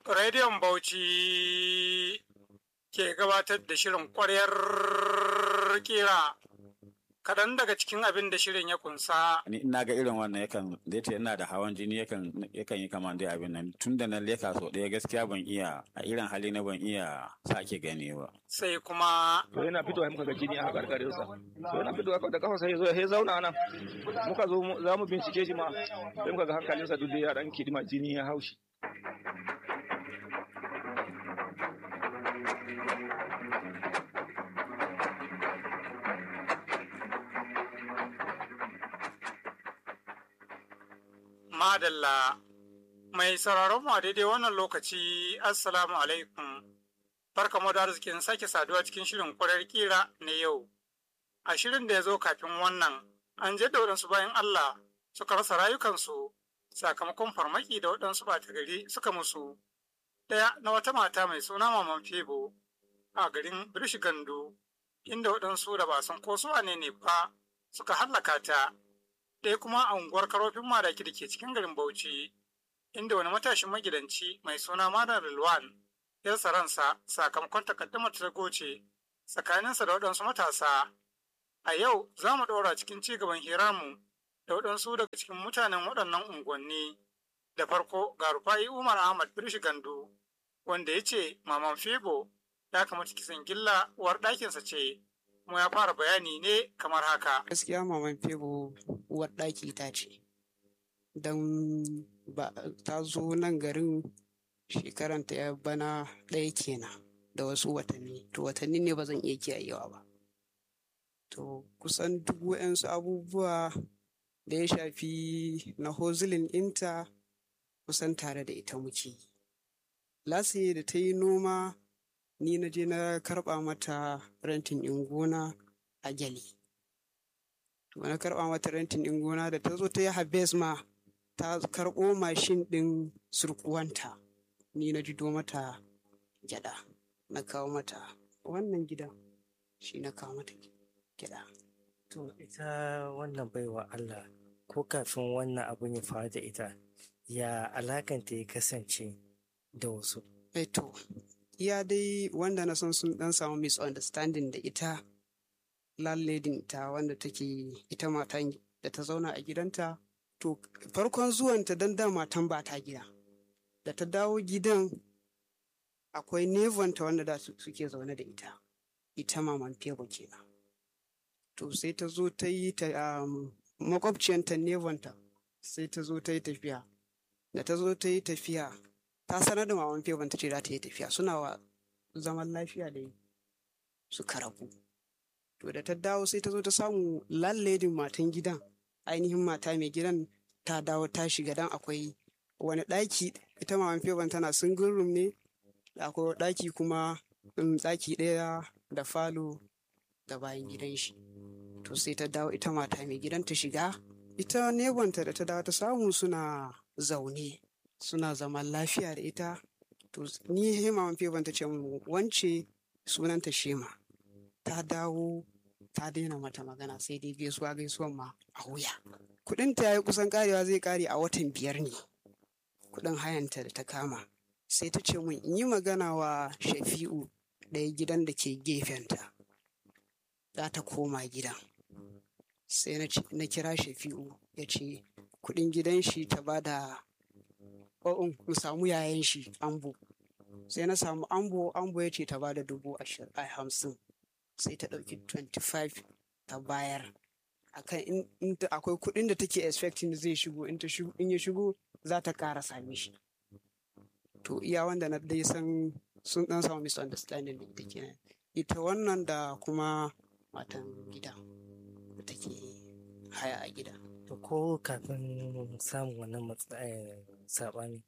Rediyon Bauchi ke gabatar da shirin ƙwaryar kira. Kaɗan daga cikin abin da shirin ya kunsa. ni ina ga irin wannan yakan da yace ina da hawan jini yakan yakan yi kaman dai abin nan tun da na leka so ɗaya gaskiya ban iya a irin hali na ban iya sake gani ba Sai kuma to yana fitowa muka ga jini a karkarin sa to yana fitowa da kafa sai ya zo ya zauna nan muka zo mu- za mu bincike shi ma sai muka ga hankalinsa duk da ya dan kidima jini ya haushi Madalla. Mai sauraron mu a daidai wannan lokaci, Assalamu alaikum. Barka mu da arzikin sake saduwa cikin shirin ƙwarar kira na yau. A shirin da ya zo kafin wannan, an je da waɗansu bayan Allah suka rasa rayukansu sakamakon farmaki da waɗansu ɓata gari suka musu. Ɗaya na wata mata mai suna Maman Febo a garin Birish Gandu, inda waɗansu da ba san ko su wane ne ba suka hallaka ta. ɗaya kuma a unguwar karofin madaki da ke cikin garin Bauchi, inda wani matashin magidanci mai suna Madan Rilwan ya rasa ransa sakamakon takaddamar ta goce tsakaninsa da waɗansu matasa. A yau za mu ɗora cikin ci gaban hirarmu da waɗansu daga cikin mutanen waɗannan unguwanni. Da farko ga Rufai Umar Ahmad Birshi Gandu, wanda ya ce Maman Febo ya kamata kisan gilla uwar ɗakinsa ce, kuma ya fara bayani ne kamar haka. gaskiya maman febo uwar ɗaki ta ce don ba ta zo nan garin shekaranta ya bana ɗaya kenan da wasu watanni to watanni ne ba zan iya kiyayewa ba to kusan duk wa'yansu abubuwa da ya shafi na hozilin inta kusan tare da ita muke yi lasiye da ta yi noma ni na je na karɓa mata rentin in gona a gyali to na karɓa mata rentin ɗin gona da ta zo ta yi habes ma ta karɓo mashin ɗin surkuwanta ni na jido mata gyaɗa na kawo mata wannan gidan shi na kawo mata gyaɗa To ita wannan baiwa Allah ko kafin wannan abun ya faru da ita ya alakanta ya kasance da wasu. Eh to iya dai wanda na san sun ɗan samu misunderstanding da ita landladin ta wanda take ita matan da ta zauna a gidanta to farkon zuwanta don da matan ba ta gida da ta dawo gidan akwai nevonta wanda da su- suke zaune da ita ita maman fego kenan to sai ta zo ta yi ta um, makwabciyanta nevonta sai ta zo ta yi tafiya da ta zo ta yi tafiya ta sanar da maman fego ta ce za ta yi tafiya suna wa zaman lafiya da suka rabu to da ta dawo sai ta zo ta samu lalledin matan gidan ainihin mata mai gidan ta dawo ta shiga dan akwai wani ɗaki ita maman feban tana single room ne da akwai ɗaki kuma um, ɗaki ɗaya da falo da bayan gidan shi to sai ta dawo ita mata mai gidan ta shiga ita nebonta da ta dawo ta samu suna zaune suna zaman lafiya da ita to ni he maman feban ta ce mu wance sunanta shema ta dawo ta daina mata magana sai dai gaisuwa gaisuwan ma a wuya kuɗin ta yi kusan karewa zai kare a watan biyar ne kuɗin hayanta da ta kama sai ta ce mun in yi magana wa shafi'u ɗaya gidan da ke gefenta za ta koma gidan sai na ce- na kira shafi'u ya ce kuɗin gidan shi ta ba da o'un mu samu yayan shi ambo sai na samu ambo ambo ya ce ta ba da dubu ashirin a hamsin sai ta ɗauki 25 ta bayar akan in, in ta- akwai kuɗin da take expecting zai shigo in ta shigo in ya shigo za ta ƙara same shi to iya wanda na dai san sun ɗan samu misunderstanding da ita kenan ita wannan da kuma matan gida da take haya a gida To ko kafin samun wannan matsa- eh, saɓani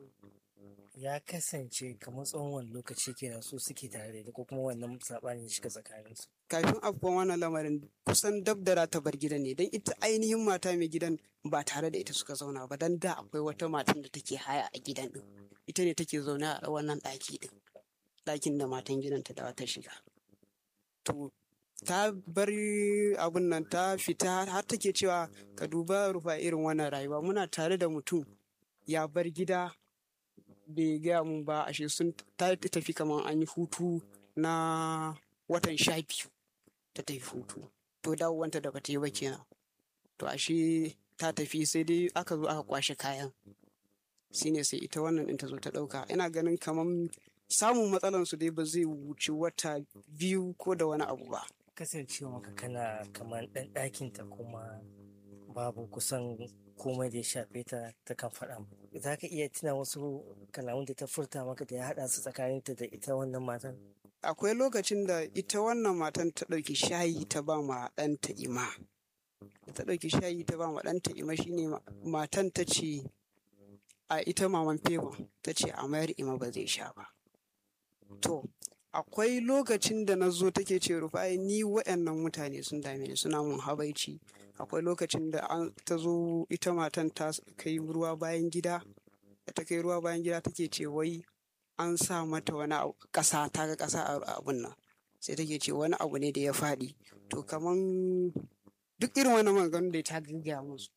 ya kasance kamar tsawon wani lokaci kenan su suke tare da ita ko kuma wannan saɓani ya shiga tsakaninsu. kafin afkuwan wannan lamarin kusan dab da ta bar gidan ne don ita ainihin mata mai gidan ba tare da ita suka zauna ba don da akwai wata matan da take haya a gidan din ita ne take zaune a wannan ɗaki din ɗakin da matan gidan ta dawo ta shiga to ta bar abun nan ta fita har take cewa ka duba rufa irin wannan rayuwa muna tare da mutum ya bar gida bai gaya mun ba ashe sun ta tafi kamar an yi hutu na watan sha biyu ta tafi hutu to dawowanta da bata yi ba kenan to ashe ta tafi sai dai aka zo aka kwashe kayan shine sai ita wannan ɗin ta zo ta ɗauka ina ganin kamar samun matsalan su dai ba zai wuce wata biyu ko da wani abu ba kasancewa ka kana kamar ɗan ɗakinta kuma babu kusan komai da ya shafe ta ta kan faɗa za ka iya tuna wasu kalamun da ta furta maka da ya haɗa su tsakaninta da ita wannan matan akwai lokacin da ita wannan matan ta ɗauki shayi ta ba ma ɗanta ima ta ɗauki shayi ta ba ma ɗanta ima shine matan ta ce a ita maman fewon ta ce a mayar ima ba zai sha ba to akwai lokacin da na zo take ce rufai ni waɗannan mutane sun dame ni suna mun habaici akwai lokacin da an ta zo ita matan ta kai ruwa bayan gida da ta kai ruwa bayan gida take ce wai an sa mata wani ƙasa ta ga ƙasa a abun nan sai take ce wani abu ne da ya faɗi to kaman duk irin wani maganganun da ta gaggaya musu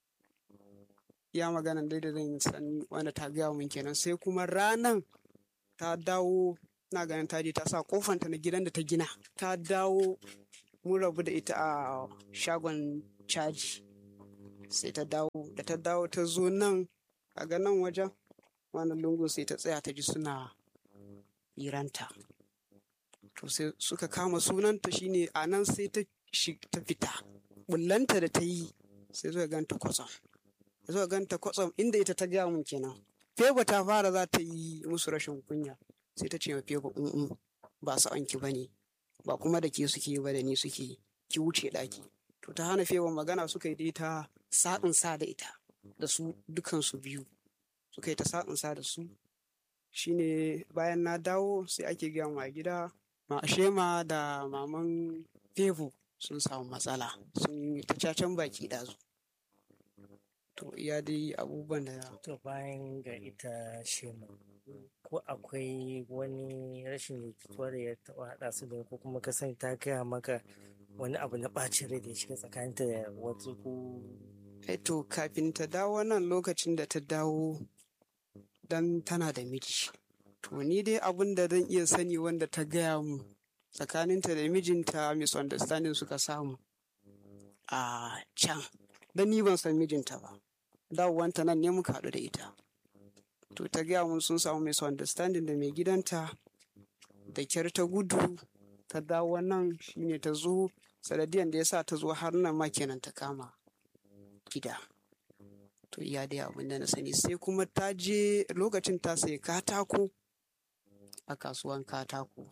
ya maganan dai da zan san wanda ta gaya mun kenan sai kuma ranan ta dawo na ganin ta je ta sa kofanta na gidan da ta gina ta dawo mun rabu da ita a shagon caji sai ta dawo da ta dawo ta zo nan a ganin wajen wani lungu sai ta tsaya ta ji suna hiranta to sai suka kama sunanta shine a nan sai ta ta fita bullanta da ta yi sai suka ganta kwatsam suka ganta kwatsam inda ita ta gaya mun kenan feba ta fara za ta yi musu rashin kunya sai ta ce ma feba in ba sa'anki ba ne ba kuma da ke suke ba da ni suke ki wuce ɗaki to ta hana feba magana suka yi dai ta sa'in sa da ita da su dukansu biyu suka yi ta sa'in sa da su shine bayan na dawo sai ake gaya ma gida ma shema da maman fevo sun samu matsala sun yi ta cacen baki ɗazu to iya dai abubuwan da to bayan ga ita shema ko akwai wani rashin jituwa da ya taɓa haɗa su da ko kuma ka sani ta gaya maka wani abu na ɓacin rai da ya shiga tsakaninta da wasu ko to kafin ta dawo nan lokacin da ta dawo dan tana da miji to ni dai abin da zan iya sani wanda ta gaya mu tsakaninta da mijinta misunderstanding suka samu a can dan ni ban san mijinta ba dawowanta nan ne muka haɗu da ita to ta gaya mun sun samu misunderstanding da mai gidanta da kyar ta gudu ta dawo nan shine ta zo sanadiyan da ya sa ta zo har nan ma kenan ta kama gida to iya dai abin da na sani sai kuma ta je lokacin ta sayi katako a kasuwan katako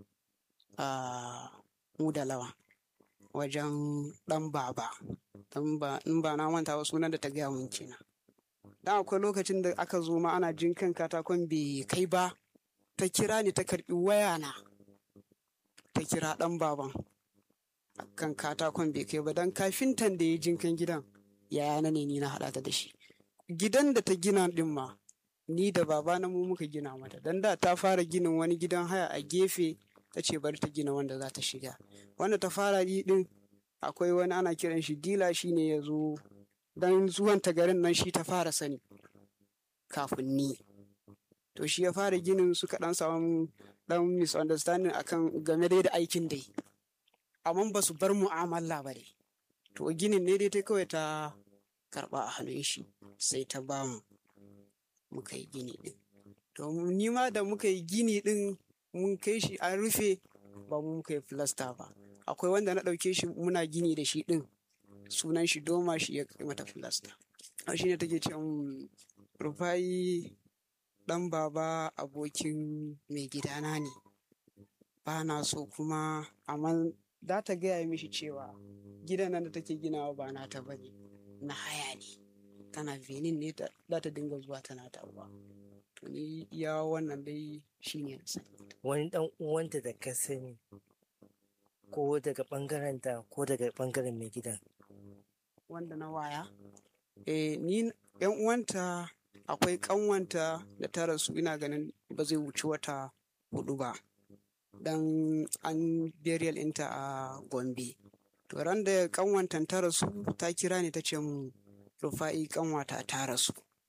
a mudalawa wajen dan baba in ba na manta wa sunan da ta gaya mun kenan dan akwai lokacin da aka zo ma ana jin kan katakon bai kai ba ta kira ni ta karbi waya na ta kira dan baban kan katakon bai kai ba dan kafintan da ya jinkan gidan yaya na ne ni na haɗa ta da shi gidan da ta gina ɗin ma ni da baba na mu muka gina mata dan da ta fara ginin wani gidan haya a gefe ta ce bari ta gina wanda za ta shiga wanda ta fara yi ɗin akwai wani ana kiran shi dila shi ne ya zo dan zuwan ta garin nan shi ta fara sani kafin ni to shi ya fara ginin suka ɗan samu ɗan misunderstanding akan game dai da aikin dai amma ba su bar mu'amala ba dai to ginin ne dai ta kawai ta karba a hannun shi sai ta ba mu muka yi gini din to ni ma da muka yi gini din mun kai shi an rufe ba mu muka yi filasta ba akwai wanda na ɗauke shi muna gini da shi din sunan shi doma shi ya kai mata filasta a shi ne take ce rufayi dan baba abokin mai gidana ne ba na so kuma amma za ta gaya mishi cewa gidan nan da take ginawa ba nata bane na haya ne tana benin ne za ta dinga zuwa tana tawa to ni ya wannan dai shine wani dan uwanta da ka sani ko daga bangaren ta ko daga bangaren mai gidan wanda na waya eh ni yan uwanta akwai kanwanta da ta rasu ina ganin ba zai wuce wata hudu ba dan an burial ɗinta a gombe to ran da kanwantan ta rasu ta kira ni ta ce mu rufa'i kanwata ta rasu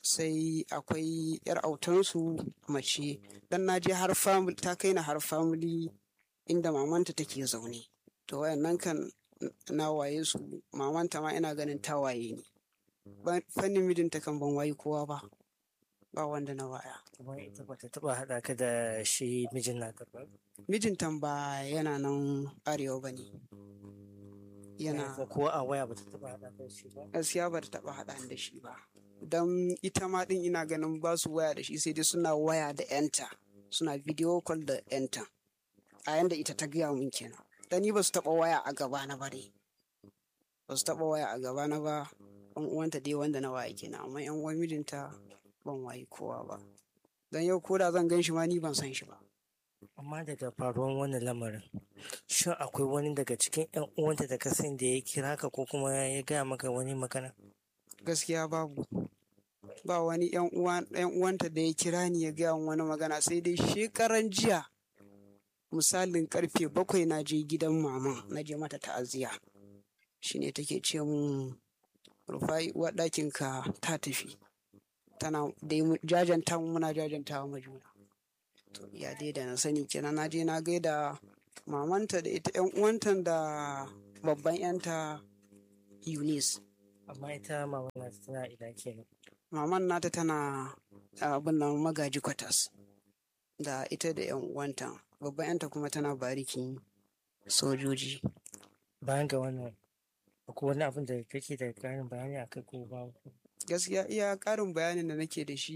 sai akwai yar autansu mace dan na je har family ta kai na har family inda mamanta take zaune to wayannan kan na waye su mamanta ma ina ganin ta waye ne fannin mijinta kan ban wayi kowa ba ba wanda na waya kuma ita bata taba haɗa ka da shi mijin naka ba mijinta ba yana nan arewa ba ne yana ko a waya bata taba haɗa ka da shi ba gaskiya ba ta taba haɗa da shi ba don ita ma ɗin ina ganin ba su waya da shi sai dai suna waya da yanta suna video call da yanta a yanda ita ta gaya mun kenan dan ni ba su taba waya a gaba na ba dai ba su taba waya a gaba na ba ɗan uwanta dai wanda na waya kenan amma yan uwan mijinta ban wayi kowa ba dan yau ko da zan gan shi ma ni ban san shi ba amma daga faruwan wannan lamarin shin akwai wani daga cikin yan uwanta da ka sani da ya kira ka ko kuma ya gaya maka wani magana gaskiya babu ba wani yan uwanta da ya kira ni ya gaya wani magana sai dai shekaran jiya misalin karfe bakwai na je gidan mama na je mata ta'aziya shine take ce mun rufai uwar ka ta tafi tana dai jajanta muna jajanta wa juna to ya dai da na sani kenan na je na gaida mamanta da ita yan uwanta da babban yanta Eunice amma ita maman nata tana ina kenan maman nata tana abin nan magaji kwatas da ita da yan uwanta babban yanta kuma tana barikin sojoji bayan ga wannan akwai wani abin da kake da ƙarin bayani a kai ko babu gaskiya iya ƙarin bayanin da nake da shi